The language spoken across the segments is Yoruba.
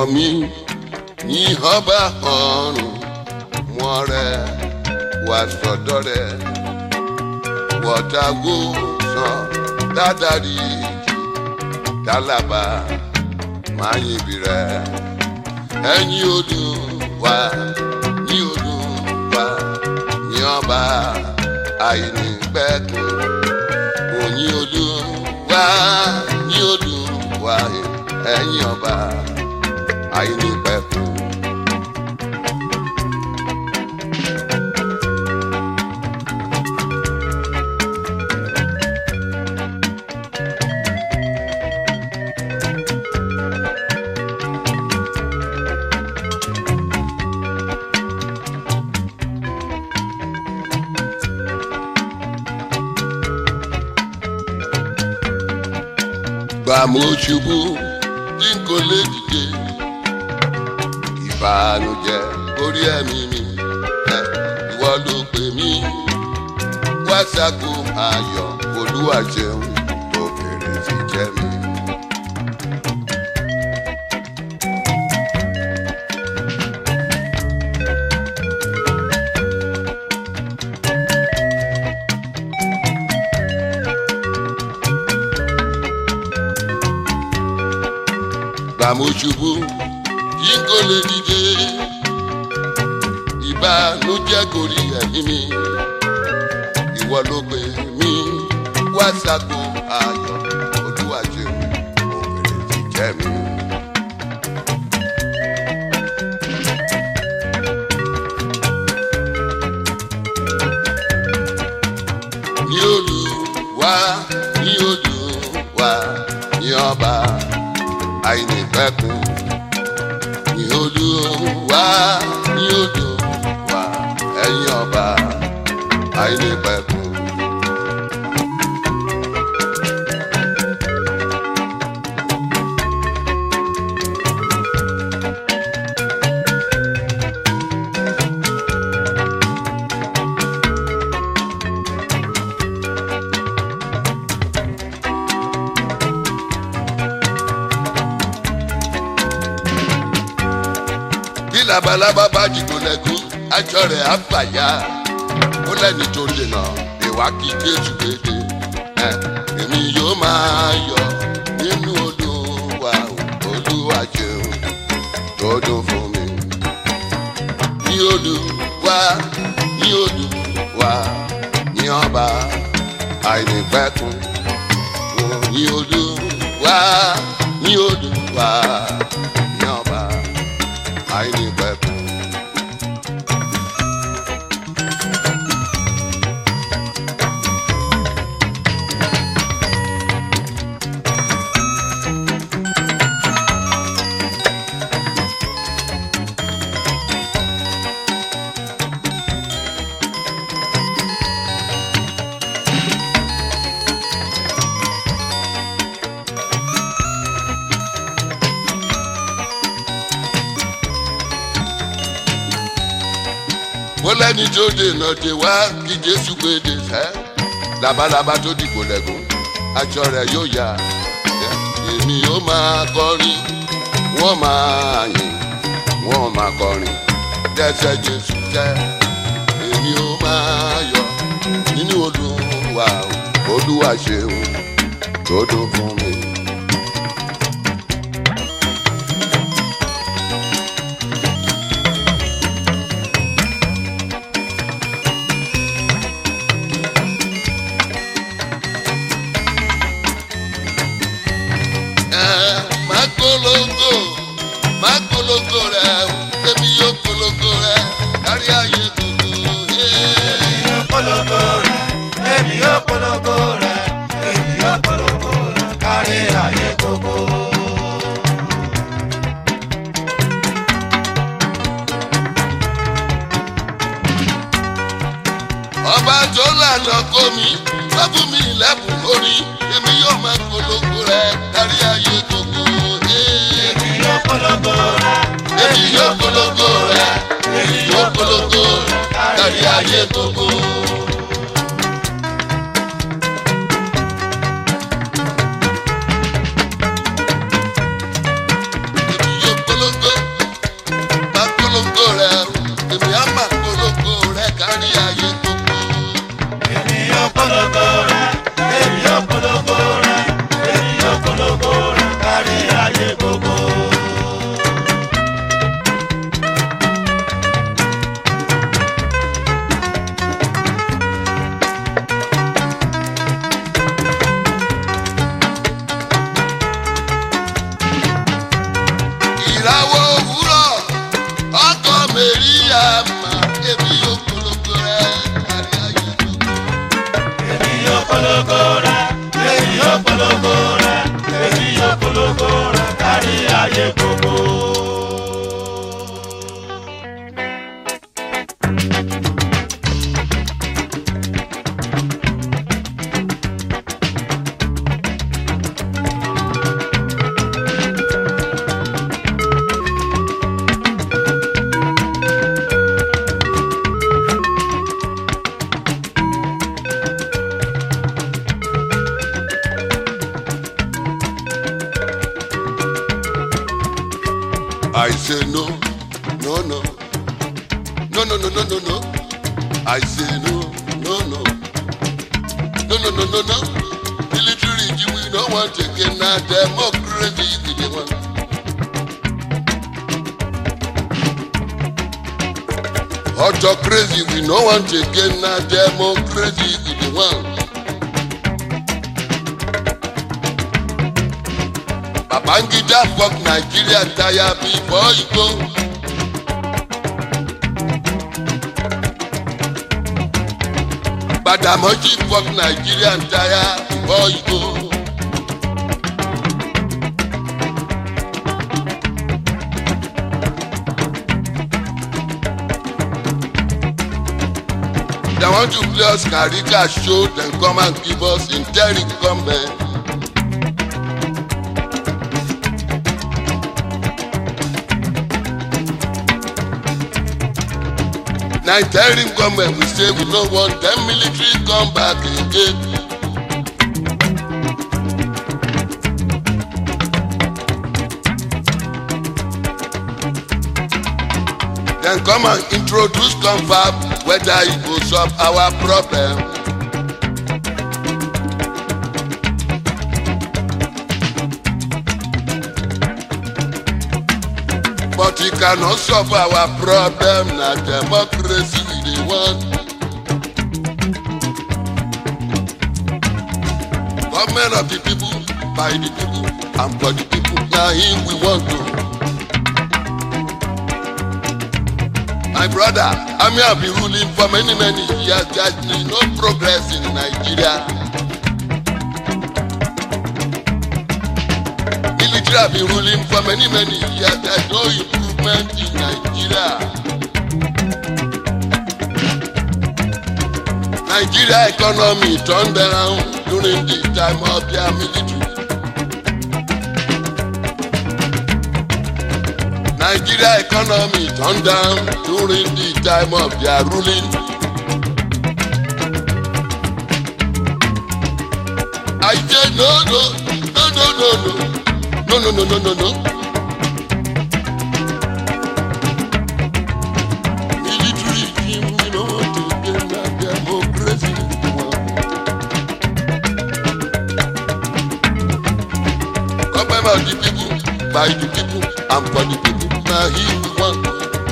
ọkàn mi ní ọba ọ̀run mọ́ rẹ wà sọ́dọ̀ rẹ wọ́tàgó sàn dádàrí dálábà máa yìnbí rẹ ẹ̀yin Olúwa ní Olúwa ní ọba àìnípẹ̀kun òyìn Olúwa ní Olúwa ẹ̀yin ọba àìnípẹ̀kun. gbà mo ṣubú tí n kò lè dìde ìbànújẹ́ orí ẹ̀mí mi ẹ ìwọ ló pè mí wá ṣàkó ayọ̀ olúwa ṣeun tó fèrè sí jẹ́ mi. gbà mo ṣubú tí n kò lè dìde ìbànújẹ́ gorí ẹ̀mí mi ìwọ ló pè mí wá ṣàkó ayọ̀ olúwa ṣeun òfèrè ti jẹ́ mi. ní Olúwa ní Olúwa ní ọba àìnípẹ̀kun ní Olúwa ní Olúwa ẹ̀yin ọba àìnípẹ̀kun. bí labalábá bá jìgò lẹ́kú aṣọ rẹ̀ á fàyà ó lẹ́ni tó dènà ìwà kí jésù kéde ẹ èmi yóò máa yọ̀ nínú olúwa olúwa ṣeun tó dùn fún mi ní olúwa ní olúwa ní ọba àìnípẹ̀kun ní olúwa ní olúwa ní ọba àìnípẹ̀kun. mo lẹ́ni tó dènà dé wá kí jésù gbèdè sẹ́ labalábá tó dìbò lẹ́gùn aṣọ rẹ̀ yóò yá èmi yóò máa kọrin wọ́n máa yìn wọ́n máa kọrin dẹ́sẹ̀ jésù jẹ́ èmi yóò máa yọ̀ nínú olúwa olúwa ṣeun tó dùn fún mi. máa polongo máa polongo rẹ èmi yóò polongo rẹ kárí ayé gbogbo. Èmi yóò polongo rẹ̀, èmi yóò polongo rẹ̀, èmi yóò polongo rẹ̀ kárí ayé gbogbo. ọba tó lànà kó mi tó fún mi lẹ́bùn orí èmi yóò máa polongo rẹ kárí ayé gbogbo. Èmi yóò polongo rẹ̀, èmi yóò polongo rẹ èmi yóò polongo rẹ kárí ayé gbogbo. èmi yóò polongo I say no, no, no. No, no, no, no, no, no. I say no, no, no. No, no, no, no, no. Military regime, we don't want again. Now democracy, we dey want. Autocracy, we no want again. Now democracy, we dey want. Babangida fuck Nigeria tire before you go. Badamoji fuck Nigeria tire before you go. They want to play us Karika show, then come and give us interim comment. na interim government we say we no want dem military come back again. dem come and introduce confab whether e go solve our problem. but e cannot solve our problem na democracy we dey want. government of the people by the people and for the people na him we want to. my brother army have been ruling for many many years there is no progress in nigeria. military have been ruling for many many years there is no improvement in nigeria. nigeria economy turned around during the time of their military. nigeria economy turned down during the time of their ruling. I say no no no no no no no no no no no no. Military regime we no want to get na democracy we want. Government of the people, by the people, and for the people, na him we want.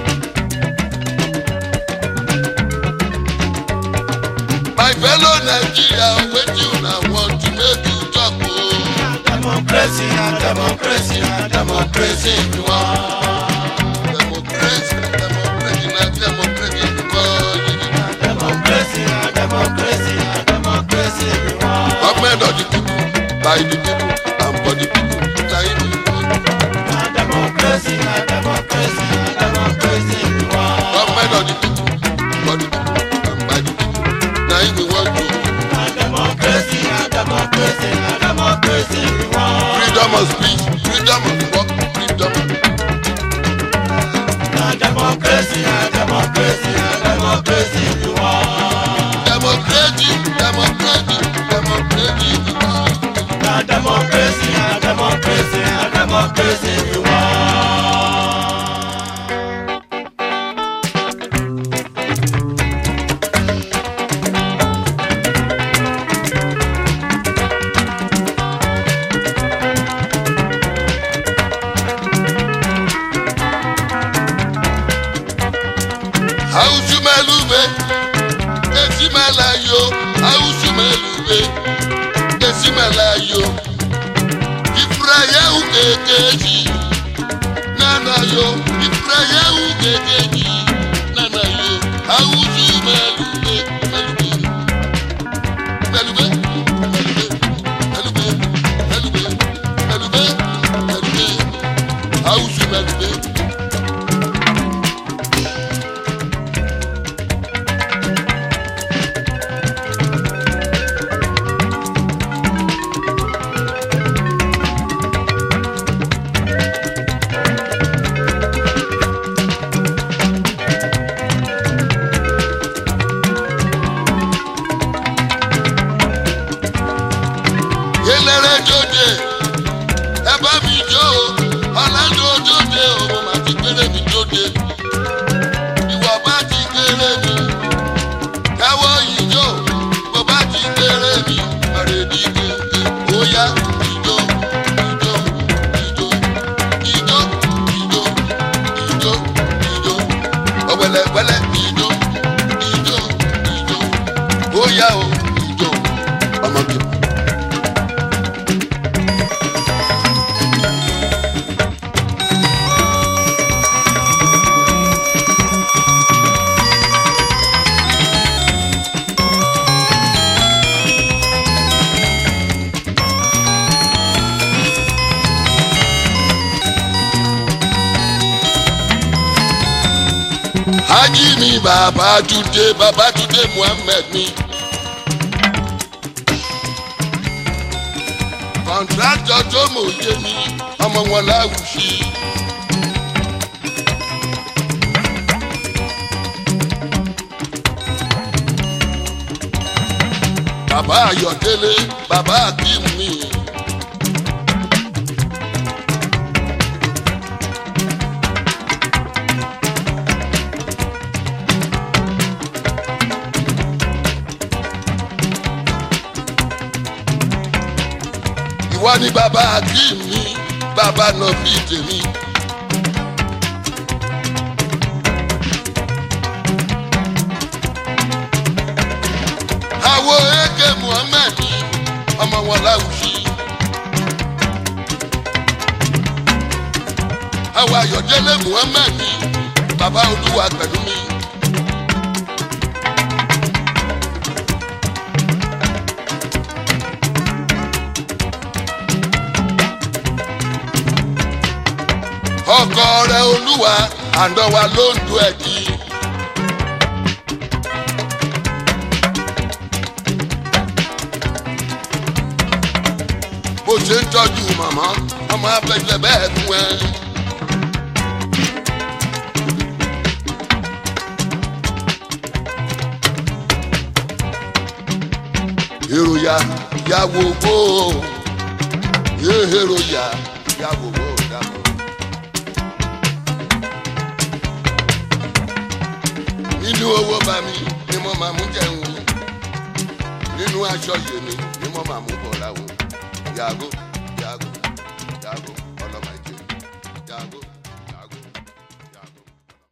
My fellow Nigeria, wetin una want to make you talk o? Democracy, na democracy, na democracy we want. Democracy, democracy, na democracy we want. Democracy, na democracy, na democracy we want. Government of the people, by the people, and for the people, na him we want. Na democracy, na democracy, na democracy we want. Government of the people, for the people, and by the people, na him we want to. Na democracy, na democracy, na democracy we want. Freedom of speech, freedom of work, freedom of Na democracy, na democracy, na democracy we want. democracy, democracy, democracy we want. Na democracy, na democracy, na democracy we want. Awusumelube, esimelayo, awusumelube, esimelayo. Ifrayahu kekeji, nanayo, Ifrayahu kekeji, nanayo. Awusumelube, melube, melube, melube, melube, melube, melube, melube. Awusumelube. eléré jóde ẹ bá mi jó o ọ̀làdó jóde o mo máa Hájí mi bàbá Túndé bàbá Túndé Muhammed mi. Kọ̀ǹtrátọ̀ tó mòye mi ọmọ wọn láwùsí. Bàbá Ayọ̀délé bàbá Akim mi. ìwọ ni bàbá akim mi bàbá náà fi tèmi. àwo eke muhammed ọmọ wọn láwùjọ. àwo ayọ̀délé muhammed bàbá olúwa pẹ̀lú mi. ọkọ rẹ olúwa àndọwà ló ń du ẹjì. bó ṣe ń tọ́jú màmá ọmọ afẹ́fẹ́ bẹ́ẹ̀ fún ẹ. èrò ya yàwó gbó èrò ya yàwó gbó dàbọ̀. nínú owó bá mi ni mo máa mú jẹun nínú aṣọ yèmí ni mo máa mú bọ̀ láwọn yàgò.